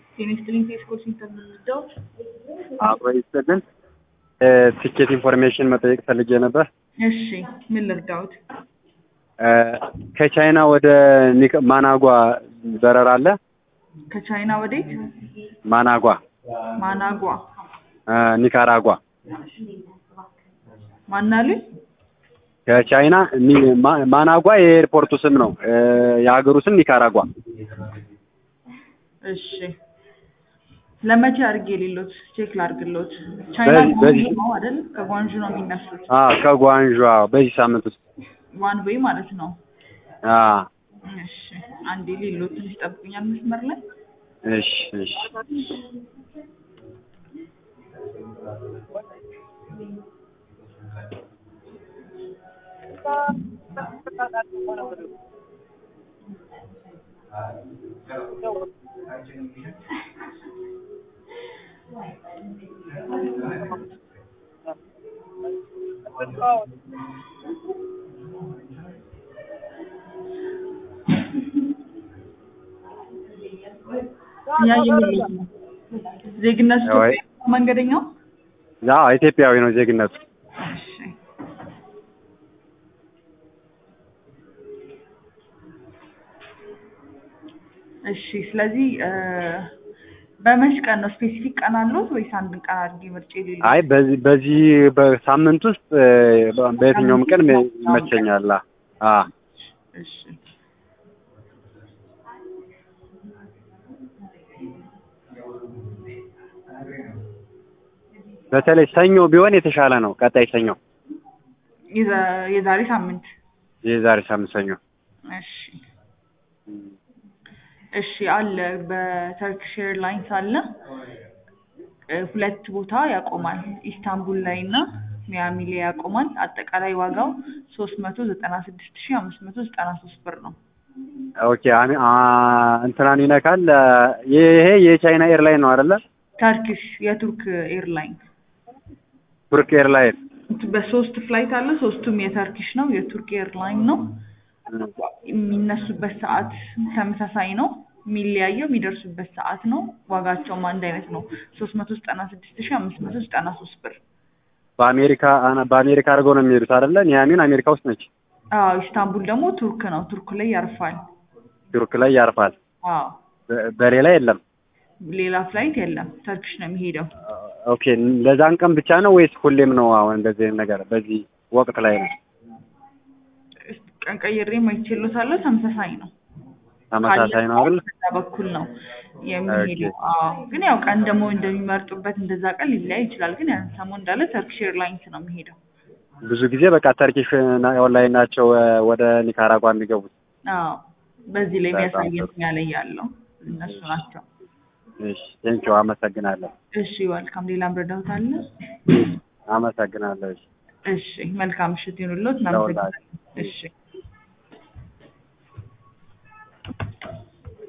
ኬሚስትሪን ፌስኮች ኢንተርሚዳው አብሮ ይስጥልን። ትኬት ኢንፎርሜሽን መጠየቅ ፈልጌ ነበር። እሺ ምን ልርዳውት? ከቻይና ወደ ኒክ- ማናጓ በረራ አለ? ከቻይና ወዴት? ማናጓ ማናጓ እ ኒካራጓ ማናሉኝ? ከቻይና ኒ- ማ- ማናጓ የኤርፖርቱ ስም ነው። እ የሀገሩ ስም ኒካራጓ። እሺ ለመቼ አድርጌ የሌሎት ቼክ ላድርግሎት? ቻይና በዚህ- በዚህ- ጓንዡ ነው አይደል? ከጓንዡ ነው የሚነሱት። አ ከጓንዣ በዚህ ሳምንት ውስጥ ዋን ዌይ ማለት ነው። አ እሺ አንዴ ሌሎት ትንሽ ጠብቁኛል መስመር ላይ እሺ እሺ ያ የሚሉት ነው። ዜግነቱ ወይ- ኢትዮጵያ መንገደኛው ያ ኢትዮጵያዊ ነው ዜግነቱ። እሺ እሺ ስለዚህ እ በመች ቀን ነው ስፔሲፊክ ቀን አለው ወይስ አንድ ቀን አድርጌ ምርጫ የሌለው? አይ በዚህ በዚህ በሳምንት ውስጥ እ በ- በየትኛውም ቀን ይመቸኛል። አ እሺ በተለይ ሰኞ ቢሆን የተሻለ ነው። ቀጣይ ሰኞ የዛ- የዛሬ ሳምንት የዛሬ ሳምንት ሰኞ እሺ እሺ አለ በተርኪሽ ኤርላይንስ አለ እ ሁለት ቦታ ያቆማል ኢስታንቡል ላይ እና ሚያሚ ላይ ያቆማል አጠቃላይ ዋጋው ሶስት መቶ ዘጠና ስድስት ሺ አምስት መቶ ዘጠና ሶስት ብር ነው ኦኬ አሚ አ እንትናን ይነካል። ይሄ የቻይና ኤርላይን ነው አይደለ? ተርኪሽ የቱርክ ኤርላይን ቱርክ ኤርላይን በሶስት ፍላይት አለ ሶስቱም የተርኪሽ ነው የቱርክ ኤርላይን ነው የሚነሱበት ሰዓት ተመሳሳይ ነው። የሚለያየው የሚደርሱበት ሰዓት ነው። ዋጋቸውም አንድ አይነት ነው። ሶስት መቶ ዘጠና ስድስት ሺ አምስት መቶ ዘጠና ሶስት ብር። በአሜሪካ አና- በአሜሪካ አድርገው ነው የሚሄዱት አይደለ? ኒያሚን አሜሪካ ውስጥ ነች። አዎ ኢስታንቡል ደግሞ ቱርክ ነው። ቱርክ ላይ ያርፋል። ቱርክ ላይ ያርፋል። አዎ በ- በሌላ የለም። ሌላ ፍላይት የለም። ተርኪሽ ነው የሚሄደው። ኦኬ ለዛን ቀን ብቻ ነው ወይስ ሁሌም ነው? አሁን እንደዚህ አይነት ነገር በዚህ ወቅት ላይ ነው ቀን ቀይሬ ማይችሎታለሁ። ተመሳሳይ ነው። ተመሳሳይ ነው አይደል? በዛ በኩል ነው የሚሄደው። አዎ ግን ያው ቀን ደግሞ እንደሚመርጡበት እንደዛ ቀን ሊለያይ ይችላል። ግን ያን ሰሞን እንዳለ ተርኪሽ ኤርላይንስ ነው የሚሄደው። ብዙ ጊዜ በቃ ተርኪሽ ና- ኦንላይን ናቸው እ ወደ ኒካራጓ የሚገቡት። አዎ በዚህ ላይ በጣም የሚያሳየን ጥሩ። ያለ ያለው እነሱ ናቸው። እሺ ቴንኪው አመሰግናለሁ። እሺ ዋልካም። ሌላም ረዳሁት አለ? አመሰግናለሁ። እሺ እሺ መልካም ምሽት ይሁንልዎት። ለሁላችሁ። እናመሰግናለን። እሺ